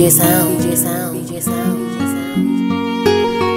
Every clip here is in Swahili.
DJ Sound, DJ Sound, DJ Sound, DJ Sound.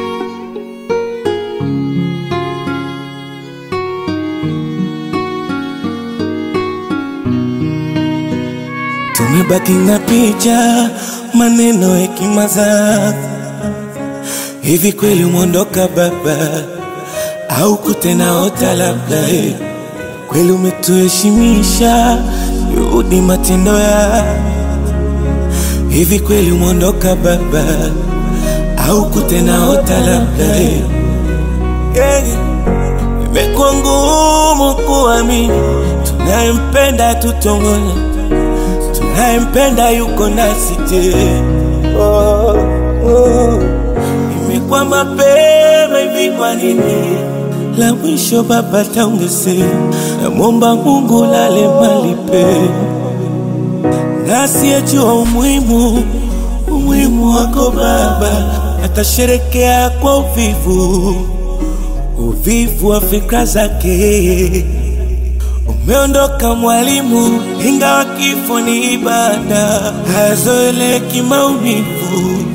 Tumebaki na picha, maneno, hekima zako. Hivi kweli umeondoka baba, au kutena ota labda? eh? Kweli umetuheshimisha, juhudi matendo ya hivi kweli umeondoka baba, au kutena ota labda? eh? Yeah. Imekuwa ngumu kuamini tunayempenda tutongona tunayempenda yuko nasi tena. Oh, oh. Imekuwa mapema hivi, kwa nini la mwisho baba taongezea? Namwomba Mungu lale mali pema, nasiyejua umuhimu umuhimu wako baba, atasherekea kwa uvivu uvivu wa fikra zake. Umeondoka mwalimu, ingawa kifo ni ibada, hayazoeleki maumivu.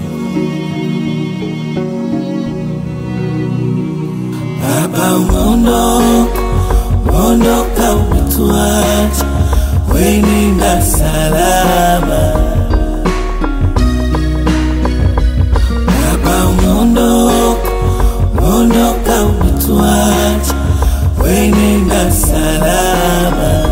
Baba umeondoka, umeondoka umetuacha, wenenda salama. Baba umeondoka, umeondoka umetuacha, wenenda salama.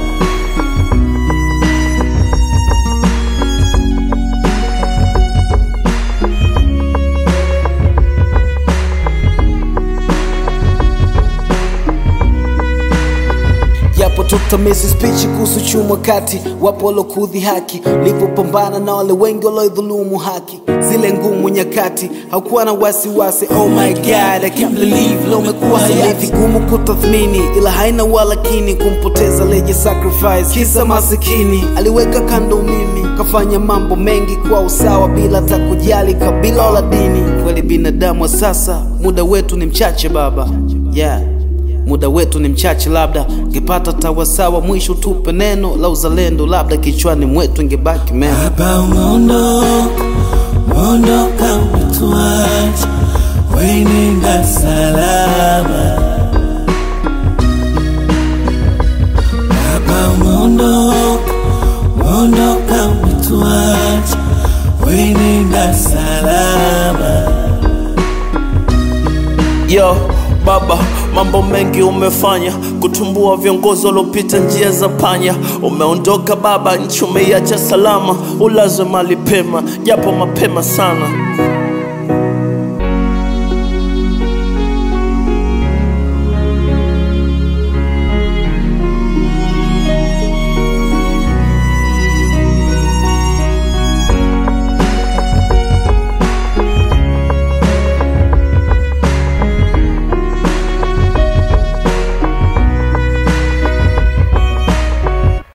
Japo tutamezi spichi kuhusu chuma kati, wapo walokudhi haki, livyopambana na wale wengi waloidhulumu haki. Zile ngumu nyakati, haukuwa na wasiwasi. Oh my god, I can't believe leo umekuwa hayati. Vigumu kutathmini, ila haina walakini, kumpoteza leje sacrifice, kisa masikini. Aliweka kando mimi, kafanya mambo mengi kwa usawa, bila hata kujali kabila wala dini. Kweli binadamu wa sasa, muda wetu ni mchache baba, yeah muda wetu ni mchache, labda ngepata tawasawa, mwisho tupe neno la uzalendo, labda kichwani mwetu ingebaki meno. Baba umeondoka, umeondoka umetuacha, wenenda salama. Baba umeondoka, umeondoka umetuacha, wenenda salama. Yo baba, mambo mengi umefanya kutumbua viongozi waliopita njia za panya. Umeondoka baba, nchi umeiacha salama, ulazwe mali pema, japo mapema sana.